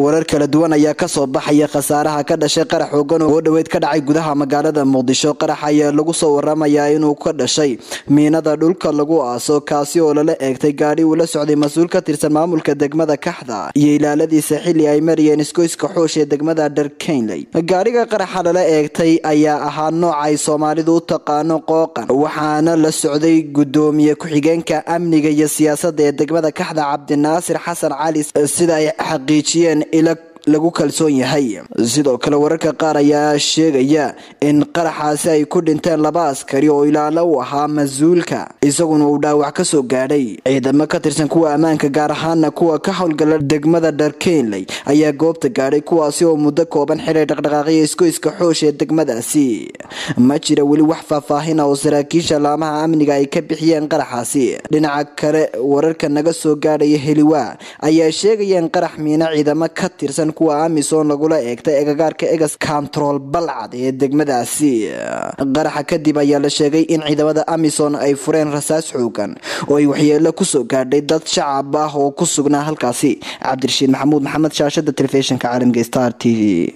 warar kala duwan ayaa kasoo baxaya khasaaraha ka dhashay qarax xoogan oo dhoweyd ka dhacay gudaha magaalada muqdisho qarax ayaa lagu soo waramayaa inuu ka dhashay miinada dhulka lagu aaso kaasi oo lala eegtay gaadhi uu la socday mas-uul ka tirsan maamulka degmada kaxda iyo ilaaladiisa xili ay marayeen iskoyska xoosh ee degmada dharkeynley gaadhiga qaraxa lala eegtay ayaa ahaa nooc ay soomaalidu u taqaano qooqan waxaana la socday gudoomiye ku-xigeenka amniga iyo siyaasada ee degmada kaxda cabdinaasir xasan cali sida ay xaqiijiyeen ila lagu kalsoon yahay sidoo kale wararka qaar ayaa sheegaya in qaraxaasi ay ku dhinteen laba askari oo ilaalo u ahaa mas-uulka isaguna uu dhaawac kasoo gaadhay ciidamo ka tirsan kuwa ammaanka gaar ahaana kuwa ka howlgala degmada dharkeynley ayaa goobta gaadhay kuwaasi oo muddo kooban xiray dhaqdhaqaaqya iskoyska xoosh ee degmadaasi ma jira weli wax faahfaahin ah oo saraakiisha laamaha amniga ay ka bixiyeen qaraxaasi dhinaca kale wararka naga soo gaadhaya heliwaa ayaa sheegaya in qarax miino ciidamo ka tirsan kuwa amisom lagula eegtay egagaarka egas control balcad ee degmadaasi qaraxa kadib ayaa la sheegay in ciidamada amisom ay fureen rasaas xoogan oo ay waxyeelo kusoo gaadhay dad shacab ah oo ku sugnaa halkaasi cabdirashiid maxamuud maxamed shaashada telefishinka caalamka star t v